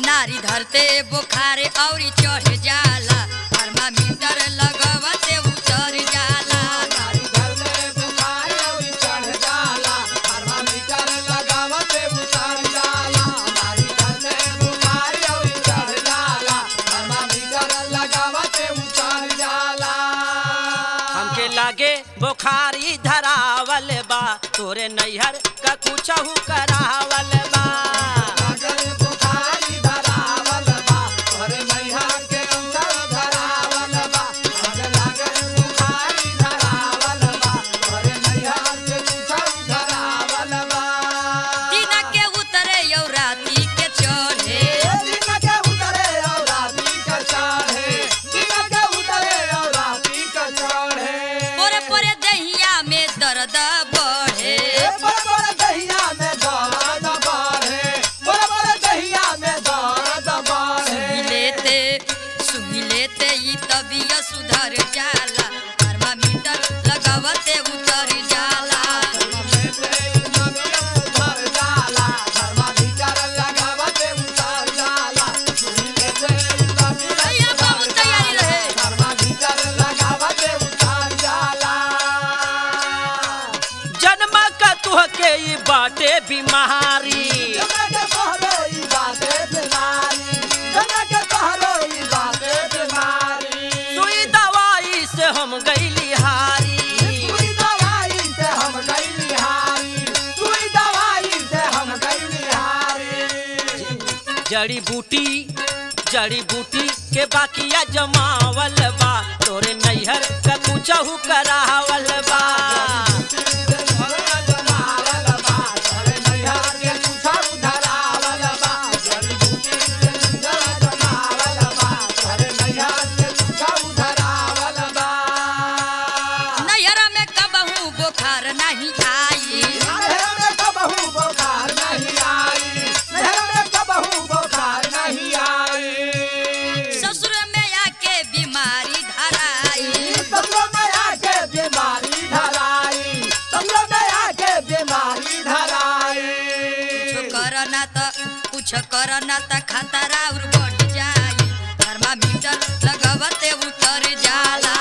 नारी धरते बुखारे औरी चढ़ जाला थर्मामीटर लगवते उतर जाला नारी घर में बुखार अउरी चढ़ जाला थर्मामीटर लगावते उतर जाला नारी घर में बुखार अउरी चढ़ जाला थर्मामीटर लगावते उतर जाला हमके लागे बुखारी धरावल बा तोरे नैहर का कुछहू करावल बा लागल बुखारी धरावल बा तोहरे नैहर के अंदर धरावल बा लागल लागल बुखारी धरावल बा तोहरे नैहर के कुछौ धरावल बा दिन के उतरे यौ राती के चढ़े दिन के उतरे और राती के चढ़े दिन के उतरे और राती के चढ़े पोरे पोरे दहिया में दर्द बढ़े बड़ बड़ दहिया में दर्द बढ़े बड़ बड़ दहिया में दर्द बढ़े सुई लेते सुई लेते ई तबियत सुधर जाला थर्मामीटर लगवते उतर जाला भैया बहुत तैयारी रहे जन्म का तुहके ई बाटे बीमारी सुई दवाई से हम गईली हारी जड़ी बूटी जड़ी बूटी के बाकिया जमावल बा तोरे नैहर का कुछहू करावल बा नैहरा में कबहू बुखार नहीं आई ससुर में आके बीमारी धराई कुछ करना त कुछ करना त खतरा और बढ़ जाई थर्मामीटर लगवते उतर जाला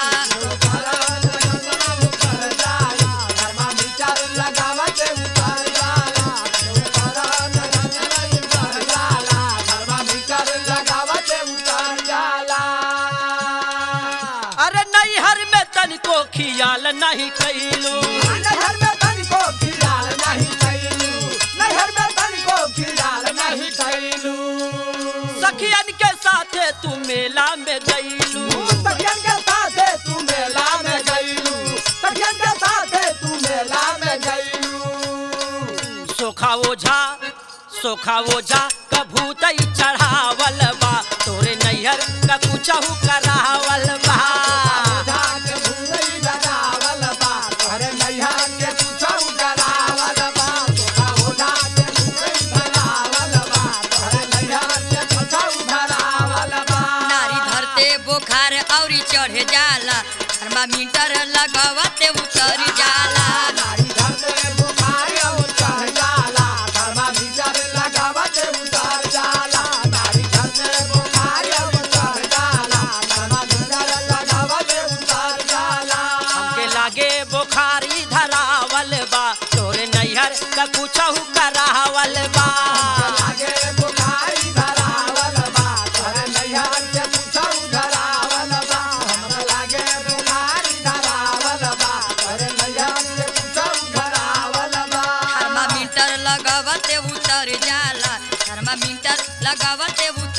अरे नैहर में तनिको खियाल नहीं कैलू नहर में तनिको खियाल नहीं कैलू नहर में तनिको खियाल नहीं कैलू सखियन के साथे तू मेला में गईलू सखियन के साथे तू मेला में गईलू सखियन के साथे तू मेला में गईलू सोखा ओझा सोखा ओझा कभूतई चढ़ावल बा तोरे नैहर का कुछहू करावल बा जान भूलई लगावल बा तोहरे नैया के कुछौ डरावल बा तोरा ओढ़ा के भूलई लगावल बा तोहरे नैया के कुछौ डरावल बा नारी धरते बुखार औरी चढ़ जाला थर्मामीटर लगवते उतर जाला नारी धरते बुखार और चढ़ जाला थर्मामीटर लगावत उतर जाला नारी धरते बुखार और चढ़ जाला थर्मामीटर लगावत उतर जाला हमके लागे बुखारी धरावल बा तोरे नैहर का कुछहू करावल बा लागे बुखारी धरावल बा तोहरे नैया के कुछौ धरावल बा हमरा लागे बुखारी धरावल बा तोहरे नैया के कुछौ धरावल बा थर्मामीटर लगवते उतर जाला थर्मामीटर लगवते उतर